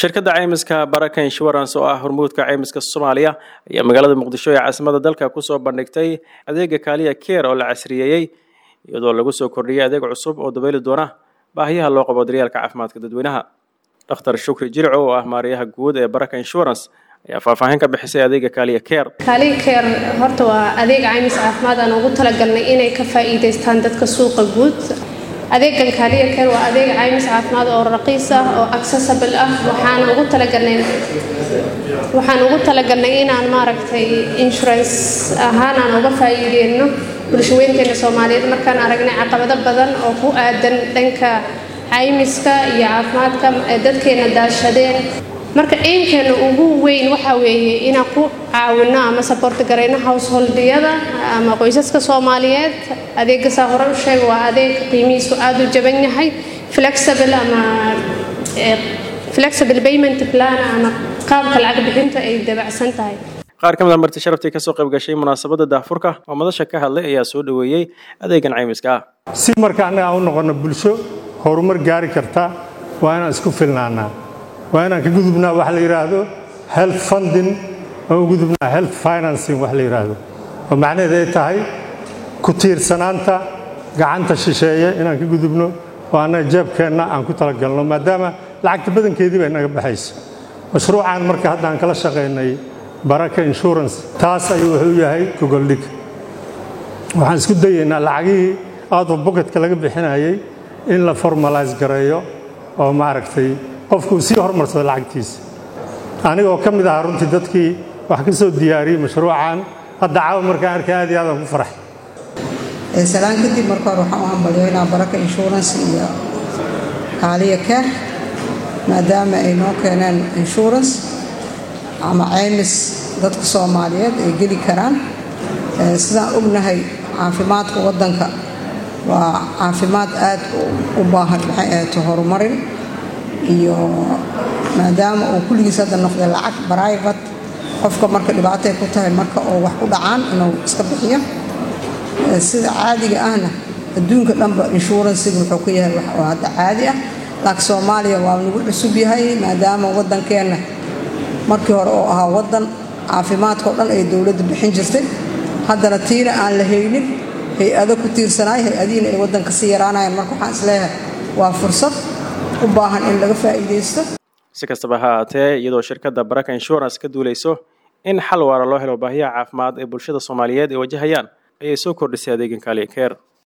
shirkadda caymiska baraka insurance oo ah hormuudka caymiska soomaaliya ayaa magaalada muqdisho ee caasimada dalka kusoo bandhigtay adeega kaaliya keer oo la casriyeeyey iyadoo lagu soo kordhiyey adeeg cusub oo dabeeli doona baahiyaha loo qabo daryaalka caafimaadka dadweynaha dhakhtar shukri jirco oo ah maariyaha guud ee baraka insurance ayaa faahfaahin ka bixisay adeega kaaliya keer kaaliya keer horta waa adeeg caymis caafimaad aan ugu talagalnay inay ka faa'iidaystaan dadka suuqa guud adeegan kaaliya keer waa adeeg caymis caafimaad oo raqiis ah oo accessible ah waxaan ugu talagalnay waxaan ugu talagalnay inaan maaragtay insurance ahaan aan uga faa'iideyno bulshaweynteena soomaaliyeed markaan aragnay caqabado badan oo ku aadan dhanka caymiska iyo caafimaadka ee dadkeena daashadeen marka eymkeena ugu weyn waxaa weeye inaan ku caawino ama saboorti garayno householdiyada ama qoysaska soomaaliyeed adeegasaa hore u sheega waa adeeg qiimihiisu aada u jaban yahay flexible ama flexible payment plan ama qaabka lacag bixinta ay dabacsan tahay qaar ka mid a marti sharaftii kasoo qayb gashay munaasabadda daafurka oo madasha ka hadlay ayaa soo dhoweeyey adeegan caymiska ah si marka annaga aan u noqono bulsho horumar gaari karta waa inaan isku filnaanaa waa inaan ka gudubnaa wax la yidhaahdo health funding aan u gudubnaa health financing wax la yidhaahdo oo macnaheed ay tahay ku tiirsanaanta gacanta shisheeye inaan ka gudubno oo annaga jeebkeenna aan ku talagalno maadaama lacagta badankeedii bay naga baxayso mashruucan marka hadda aan kala shaqaynay baraka insurance taas ayuu wuxuu yahay gogoldhig waxaan isku dayaynaa lacagihii out of bocketka laga bixinayay in la formalise gareeyo oo maaragtay qofku uu sii hormarsado lacagtiisa anigoo ka mid ahaa runtii dadkii wax ka soo diyaariyey mashruucan hadda caawa markaan arkay aad iyo aadaan ku farax salaan kadib marka hore waxaan u hambalyoynaa baraka insurance iyo kaaliya keer maadaama ay noo keeneen insurance ama caymis dadka soomaaliyeed ay geli karaan sidaan ognahay caafimaadka waddanka waa caafimaad aad u baahan maxay ahayto horumarin iyo maadaama uu kulligiis hadda noqday lacag brivate qofka marka dhibaatay ku tahay marka oo wax ku dhacaan inuu iska bixiyo sida caadiga ahna adduunka dhanba inshuransiga wuxuu ka yahay wax oo hadda caadi ah laakiin soomaaliya waa nagu cusub yahay maadaama waddankeenna markii hore oo ahaa waddan caafimaadkao dhan ay dowladda bixin jirtay haddana tiina aan la haynin hay-ado ku tiirsanaay hay-adihiina ay waddanka sii yaraanayaan marka waxaan isleeyahay waa fursad u baahan in laga faa'iidaysto si kastaba ha ahaatee iyadoo shirkadda baraka insurance ka duulayso in xal waara loo helo baahiyaha caafimaad ee bulshada soomaaliyeed ay wajahayaan ayay soo kordhisay adeegan kaaliya keer